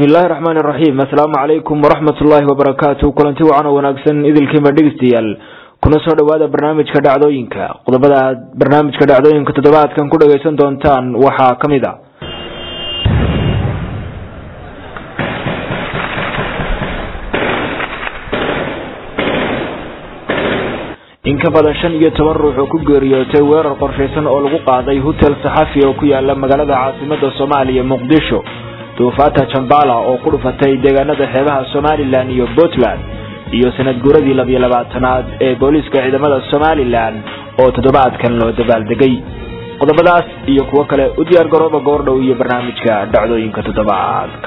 bismillahi raxmaani raxiim assalaamu calaykum waraxmat ullaahi wabarakaatu kulanti wacan oo wanaagsan idilkiinba dhegeystayaal kuna soo dhowaada barnaamijka dhacdooyinka qodobada aad barnaamijka dhacdooyinka toddobaadkan ku dhagaysan doontaan waxaa ka mid a in ka badan shan iyo toban ruux oo ku geeriyootay weerar qorshaysan oo lagu qaaday hotel saxafi oo ku yaala magaalada caasimada soomaaliya muqdisho duufaata jambala oo ku dhufatay deegaanada xeebaha somalilan iyo puntland iyo sanad guuradii labiyo labaatanaad ee booliiska ciidamada somalilan oo toddobaadkan loo dabaaldegay qodobadaas iyo kuwo kale u diyaar garooba goordhow iyo barnaamijka dhacdooyinka toddobaadka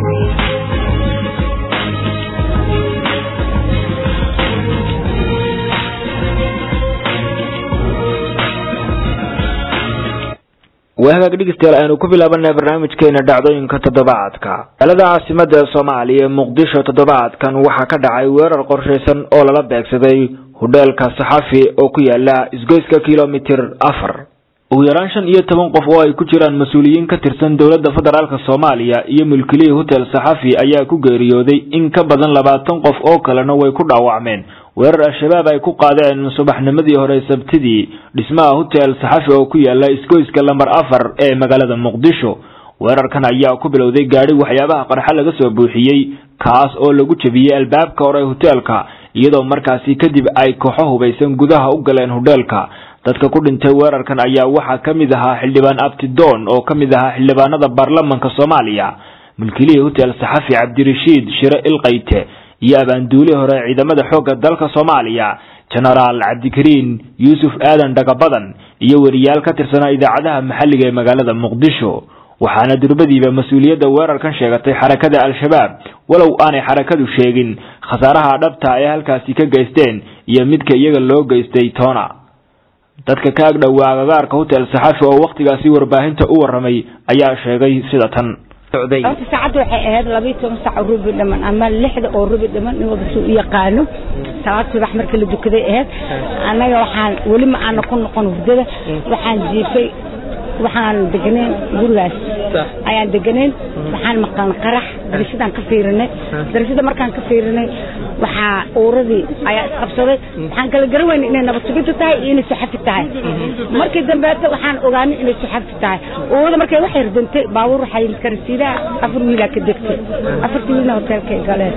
wahagaag dhegeystayaal aynu ku bilaabanay barnaamijkeena dhacdooyinka toddobaadka magaalada caasimada ee soomaaliya muqdisho toddobaadkan waxaa ka dhacay weerar qorshaysan oo lala beegsaday hudheelka saxafi oo ku yaala isgoyska kilomitir afar ugu yaraan shan iyo toban qof oo ay ku jiraan mas-uuliyiin ka tirsan dowladda federaalk soomaaliya iyo mulkilihii hotel saxafi ayaa ku geeriyooday in ka badan labaatan qof oo kalena way ku dhaawacmeen weerar al-shabaab ay ku qaadeen subaxnimadii hore sabtidii dhismaha hotel saxafi oo ku yaala isgoyska lamber afar ee magaalada muqdisho weerarkan ayaa ku bilowday gaadhi waxyaabaha qarxa laga soo buuxiyey kaas oo lagu jebiyey albaabka hore hoteelka iyadoo markaasi kadib ay kooxo hubaysan gudaha u galeen hodheelka dadka ku dhintay weerarkan ayaa waxaa ka mid ahaa xildhibaan abtidoon oo ka mid ahaa xildhibaanada baarlamanka soomaaliya mulkilihii hotel saxafi cabdirashiid shire ilkayte iyo abaanduuli hore ciidamada xoogga dalka soomaaliya genaraal cabdikariin yuusuf aadan dhagabadan iyo weriyaal ka tirsanaa idaacadaha maxalliga ee magaalada muqdisho waxaana durbadiiba mas-uuliyadda weerarkan sheegatay xarakada al-shabaab walow aanay xarakadu sheegin khasaaraha dhabta ay halkaasi ka geysteen iyo midka iyaga loo geystay toona dadka ka ag dhowaa agagaarka hotel saxafi oo wakhtigaasi warbaahinta u warramay ayaa sheegay sida tan horta saacadda waxay ahayd labiyo toban saac oo rubi dhaman ama lixda oo rubi dhaman nin walba suu u yaqaano salaad subax marka la dukaday ahayd annaga waxaan weli ma aana ku noqon hurdada waxaan jiifay waxaan deganayn gurigaas ayaan deganayn waxaan maqlan qarax darashadaan ka fiirinay darashada markaan ka fiirinay waxaa uuradii ayaa isqabsaday waxaan kala garan weyna inay nabadsugidda tahay iyo inay saxafi tahay markii dambeeta waxaan ogaanay inay saxafi tahay uurada markay waxay ridantay baabuur waxaa yimid karasiidaha afar wiilaa ka degtay afartii wiilna hoteelkay galeen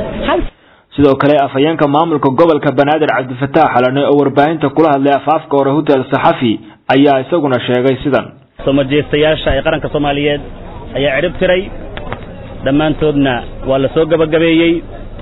sidoo kale afhayeenka maamulka gobolka banaadir cabdifataax xalane oo warbaahinta kula hadlay afaafka hore hotel saxafi ayaa isaguna sheegay sidan soo majeestayaasha ee qaranka soomaaliyeed ayaa cidhib tiray dhammaantoodna waa la soo gebagabeeyey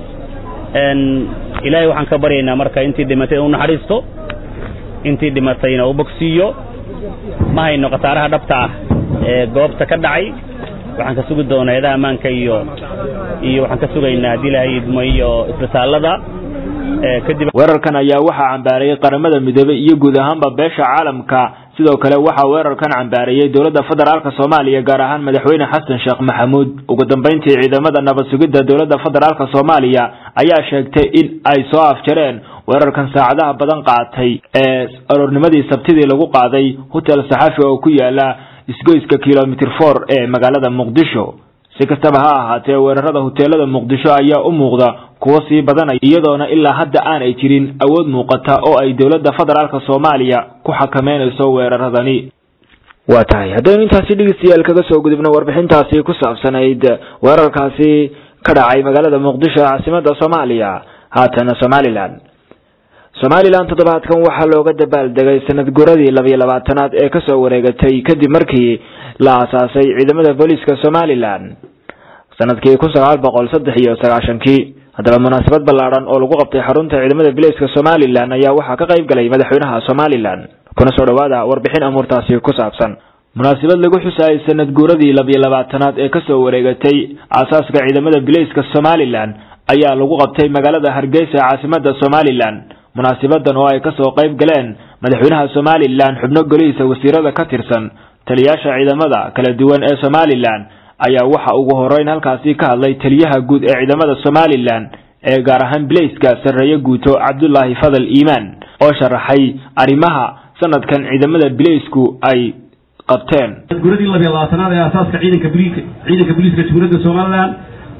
ilaahay waxaan ka baryaynaa marka intii dhimatay inuu naxariisto intii dhimatayna uu bogsiiyo ma hayno khasaaraha dhabta ah ee goobta ka dhacay waxaan ka sugi doonaa eedaha ammaanka iyo iyo waxaan ka sugaynaa haddii ilaahay idmo iyo isbitaallada kadib weerarkan ayaa waxaa cambaareeyey qaramada midoobey iyo guud ahaanba beesha caalamka sidoo kale waxaa weerarkan cambaareeyey dowladda federaalk soomaaliya gaar ahaan madaxweyne xasan sheekh maxamuud ugu dambeyntii ciidamada nabad sugidda dowladda federaalk soomaaliya ayaa sheegtay in ay soo afjareen weerarkan saacadaha badan qaatay ee aroornimadii sabtidii lagu qaaday hotel saxafi oo ku yaala isgoyska kilomitr for ee magaalada muqdisho si kastaba ha ahaatee weerarada hoteelada muqdisho ayaa u muuqda kuwo sii badanaya iyadoona ilaa hadda aanay jirin awood muuqata oo ay dowladda federaalk soomaaliya ku xakameynayso weeraradani waa tahay haddaynu intaasi dhegeystayaal kaga soo gudubno warbixintaasi ku saabsanayd weerarkaasi ka dhacay magaalada muqdisho caasimada soomaaliya haatana somalilan somalilan toddobaadkan waxaa looga dabaaldegay sanad guradii labiyo labaatanaad ee kasoo wareegatay kadib markii la aasaasay ciidamada booliiska somalilan sanadkii kun sagaal boqol saddex iyo sagaashankii haddaba munaasabad ballaadhan oo lagu qabtay xarunta ciidamada booliiska somalilan ayaa waxaa ka qayb galay madaxweynaha somalilan kuna soo dhawaada warbixin amuurtaasi ku saabsan munaasabad lagu xusayay sanad guuradii labiyo labaatanaad ee kasoo wareegatay aasaaska ciidamada booliiska somalilan ayaa lagu qabtay magaalada hargeysa caasimada somalilan munaasabadan oo ay kasoo qayb galeen madaxweynaha somalilan xubno golihiisa wasiirada ka tirsan taliyaasha ciidamada kala duwan ee somalilan ayaa waxa ugu horeyn halkaasi ka hadlay taliyaha guud ee ciidamada somalilan ee gaar ahaan bilayska sarreeye guuto cabdulaahi fadal iimaan oo sharaxay arrimaha sanadkan ciidamada bilaysku ay qabteen guradii labiyo labaatanaad ee aasaaska ciidanka boliiska ciidanka booliiska jamhuuriyadda somalilan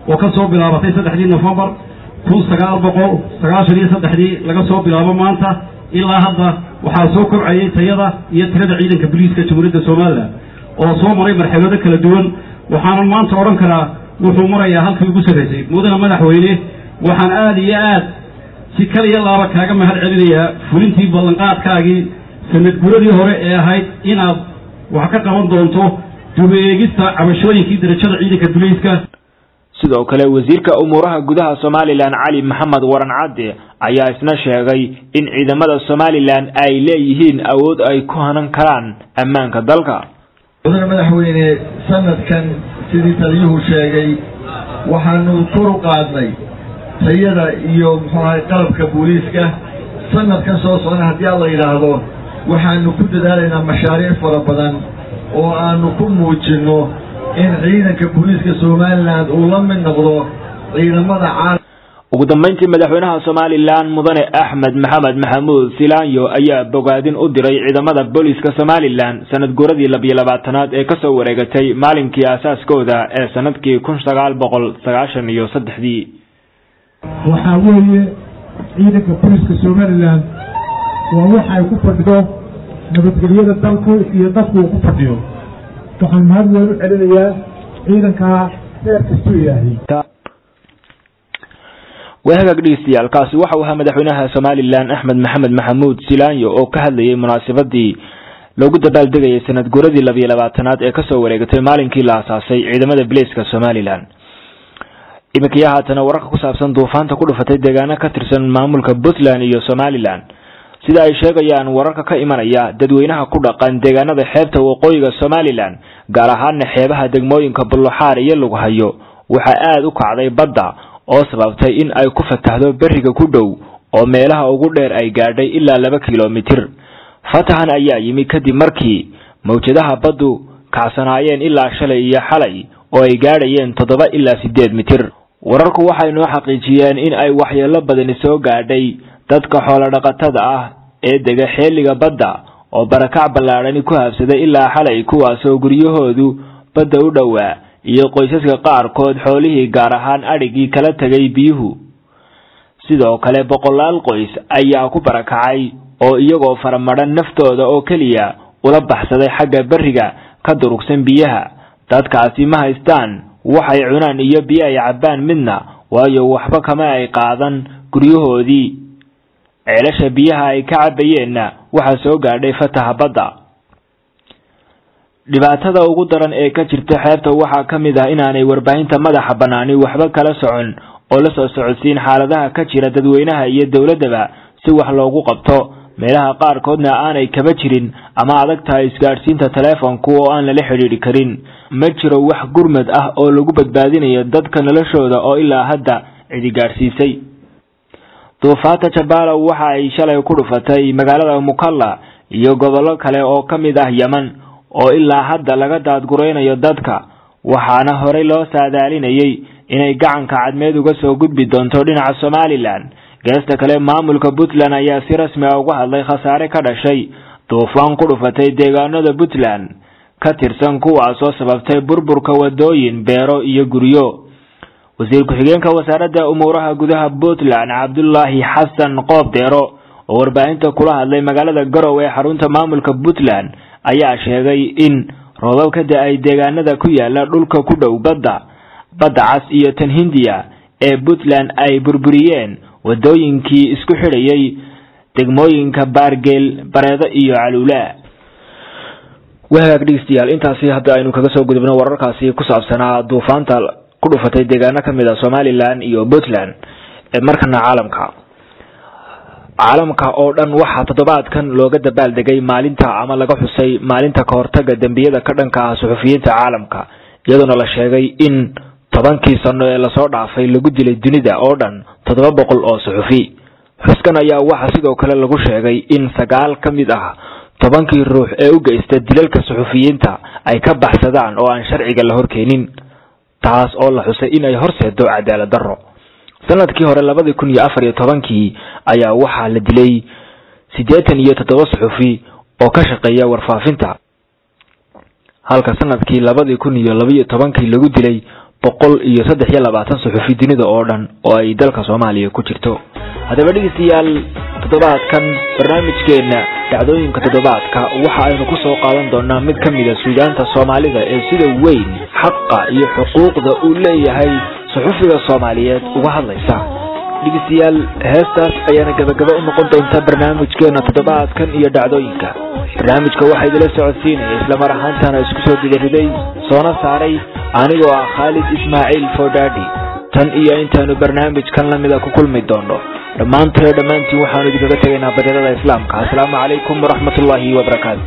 oo ka soo bilaabatay saddexdii nofembar kun sagaal boqol sagaashan iyo saddexdii laga soo bilaabo maanta ilaa hadda waxaa soo kobcayay tayada iyo tirada ciidanka booliiska jamhuuriyadda somalilan oo soo maray marxalado kala duwan waxaanan maanta odhan karaa wuxuu marayaa halkii ugu sarraysay mudana madaxweyne waxaan aada iyo aad si kal iyo laaba kaaga mahad celinayaa fulintii ballanqaadkaagii sanad guradii hore ee ahayd inaad wax ka qaban doonto dubeegista cabashooyinkii darajada ciidanka booliiska sidoo kale wasiirka umuuraha gudaha somalilan cali maxamed waran cadde ayaa isna sheegay in ciidamada somalilan ay leeyihiin awood ay ku hanan karaan ammaanka dalka mudane madaxweyne sanadkan sidii taliyuhu sheegay waxaanu kor u qaadnay tayada iyo muxuu ahay qalabka booliiska sanadkan soo socda haddii alla yidhaahdo waxaanu ku dadaalaynaa mashaariic fara badan oo aanu ku muujinno in ciidanka booliiska somalilan uu la mid noqdo ciidamada caalam ugu dambeyntii madaxweynaha somalilan mudane axmed maxamed maxamuud silaanyo ayaa bogaadin u diray ciidamada booliiska somalilan sanad guuradii labiyo labaatanaad ee kasoo wareegatay maalinkii aasaaskooda ee sanadkii kun sagaal boqol sagaashan iyo saddexdii waxaa weeye ciidanka booliiska somalilan waa waxa ay ku fadhido nabadgelyada dalku iyo dadku uu ku fadhiyo waxaan mahad weyn u celinayaa ciidankaa reer kastuu ilaahay waa hagaag dhegeystayaal kaasi waxa uu ahaa madaxweynaha somalilan axmed maxamed maxamuud silaanyo oo ka hadlayay munaasabadii loogu dabaaldegayay sanad guuradii labiyo labaatanaad ee kasoo wareegatay maalinkii la asaasay ciidamada bilayska somalilan iminkiya haatana wararka ku saabsan duufaanta ku dhufatay deegaano ka tirsan maamulka puntland iyo somalilan sida ay sheegayaan wararka ka imanaya dadweynaha ku dhaqan deegaanada xeebta waqooyiga somalilan gaar ahaana xeebaha degmooyinka bulluxaar iyo lughayo waxaa aada u kacday badda oo sababtay in ay ku fatahdo beriga ku dhow oo meelaha ugu dheer ay gaadhay ilaa laba kilomitir fatahan ayaa yimi kadib markii mawjadaha baddu kacsanaayeen ilaa shalay iyo xalay oo ay gaadhayeen toddoba ilaa siddeed mitir wararku waxay noo xaqiijiyeen in ay waxyeello badani soo gaadhay dadka xoolodhaqatada ah ee dega xeeliga badda oo barakac ballaadhani ku habsaday ilaa xalay kuwaasoo guryahoodu badda u dhowaa iyo qoysaska qaarkood xoolihii gaar ahaan adhigii kala tegay biyuhu sidoo kale boqolaal qoys ayaa ku barakacay oo iyagoo faramadhan naftooda oo keliya ula baxsaday xagga berriga ka durugsan biyaha dadkaasi ma haystaan waxay cunaan iyo biyo ay cabbaan midna waayo waxba kama ay qaadan guryahoodii ceelasha biyaha ay ka cabbayeenna waxaa soo gaadhay fataha badda dhibaatada ugu daran ee ka jirta xeebta waxaa ka mid ah inaanay warbaahinta madaxa bannaani waxba kala socon oo la soo socodsiin xaaladaha ka jira dadweynaha iyo dowladdaba si wax loogu qabto meelaha qaarkoodna aanay kaba jirin ama adag tahay isgaadhsiinta taleefonku oo aan lala xidhiidhi karin ma jiro wax gurmad ah oo lagu badbaadinayo dadka noloshooda oo ilaa hadda cidi gaadhsiisay duufaanta jabalo waxa ay shalay ku dhufatay magaalada mukalla iyo gobollo kale oo ka mid ah yeman oo ilaa hadda laga daadguraynayo dadka waxaana horey loo saadaalinayay inay gacanka cadmeed uga soo gudbi doonto dhinaca somalilan geesta kale maamulka puntland ayaa si rasmi ah uga hadlay khasaare ka dhashay duufaan ku dhufatay deegaanada puntland ka tirsan kuwaasoo sababtay burburka wadooyin beero iyo guryo wasiir ku-xigeenka wasaaradda umuuraha gudaha puntland cabdulaahi xasan qoob deero oo warbaahinta kula hadlay magaalada garow ee xarunta maamulka puntland ayaa sheegay in roobab ka da-ay deegaanada ku yaala dhulka ku dhow badda badda cas iyo tan hindiya ee puntland ay burburiyeen wadooyinkii isku xidhayay degmooyinka baargeel bareedo iyo caluula wahagaag dhegeystayaal intaasi hadda aynu kaga soo gudubno wararkaasi ku saabsanaa duufaanta ku dhufatay deegaano ka mid a somalilan iyo puntland ee markana caalamka caalamka oo dhan waxaa toddobaadkan looga dabaaldegay maalinta ama laga xusay maalinta kahortaga dembiyada ka dhanka ah suxufiyiinta caalamka iyadoona la sheegay in tobankii sano ee lasoo dhaafay lagu dilay dunida oo dhan toddoba boqol oo suxufi xuskan ayaa waxaa sidoo kale lagu sheegay in sagaal ka mid ah tobankii ruux ee u geysta dilalka suxufiyiinta ay ka baxsadaan oo aan sharciga la horkeenin taas oo la xusay in ay horseedo cadaalad darro sanadkii hore labadii kun iyo afar iyo tobankii ayaa waxaa la dilay siddeetan iyo toddoba suxufi oo ka shaqeeya warfaafinta halka sanadkii labadii kun iyo labaiyo tobankii lagu dilay boqol iyo saddex iyo labaatan suxufi dunida oo dhan oo ay dalka soomaaliya ku jirto haddaba dhegeystayaal toddobaadkan barnaamijkeena dhacdooyinka toddobaadka waxa aynu ku soo qaadan doonaa mid ka mida suugaanta soomaalida ee sida weyn xaqa iyo xuquuqda uu leeyahay suxufiga soomaaliyeed uga hadlaysa dhegeystayaal heestaas ayaana gabagaba u noqon doonta barnaamijkeena toddobaadkan iyo dhacdooyinka barnaamijka waxaa idila socodsiinaya islamar ahaantana isku soo didariday soona saaray anigoo ah khaalid ismaaciil fodhadi tan iyo intaanu barnaamijkan lamida ku kulmi doono dhammaantee dhammaantiin waxaanu idinkaga tegaynaa baryadada islaamka assalaamu calaykum waraxmatullaahi wabarakaatu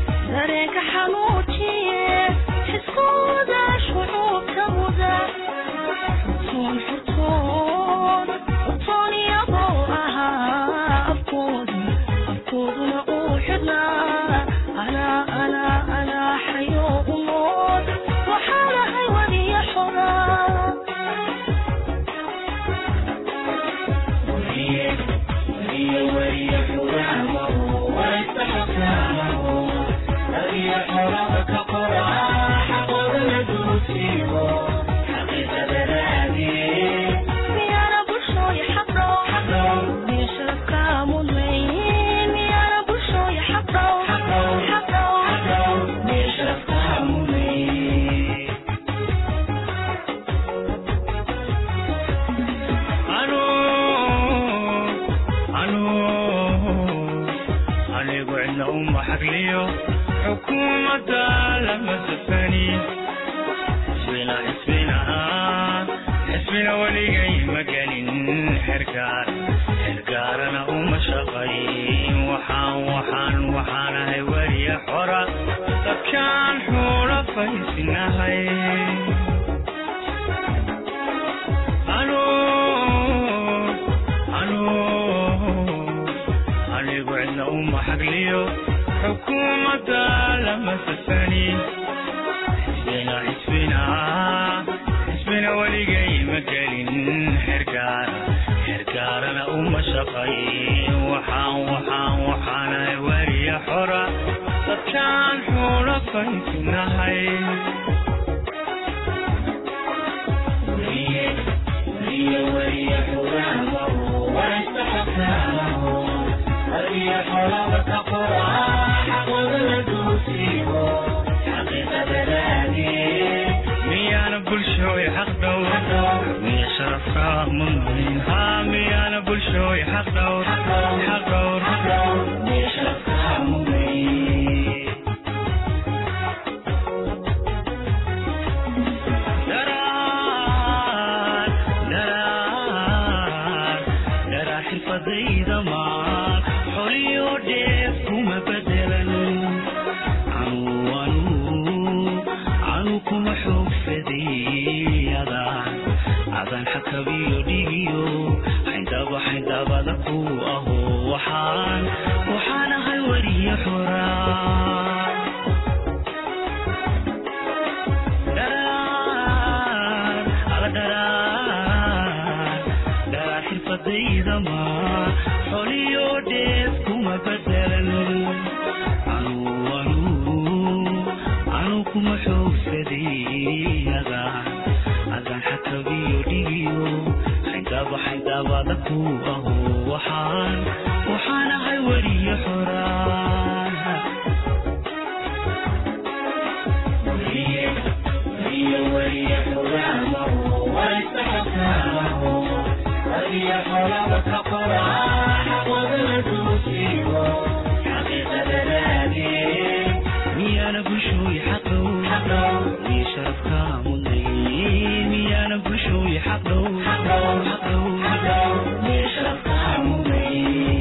حقه حقه حقه حقه ليش رفع مضي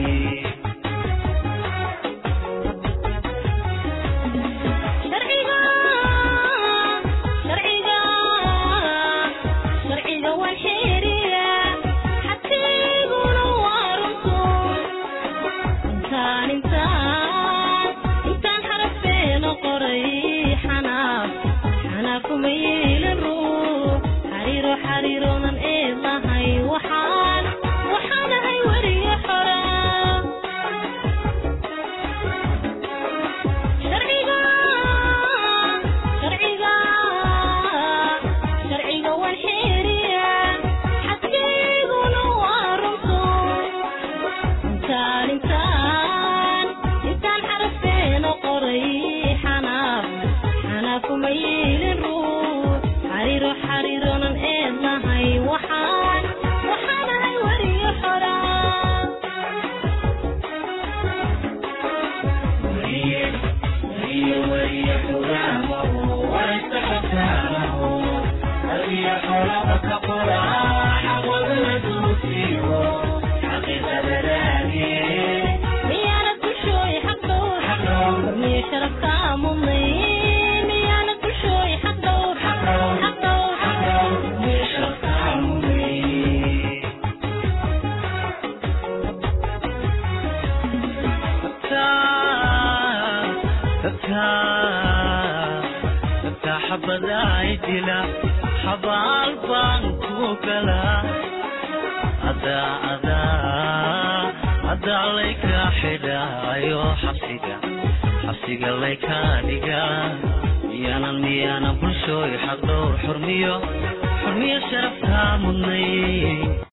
miyaanad bulshooy xaqdhowr hormiyo sharafka mudnayn miyaanad bulshooy xaqdhowr xaqdhowr hormiyo sharafka mudnayn dadka xabadaay dila xabaal baan ku galaa adaa adaa adaa layka xidhaayo xabsiga xabsiga layka dhigaa miyaanan miyaanan bulshooy xaq dhowr xurmiyo xurmiyo sharafkaa mudnay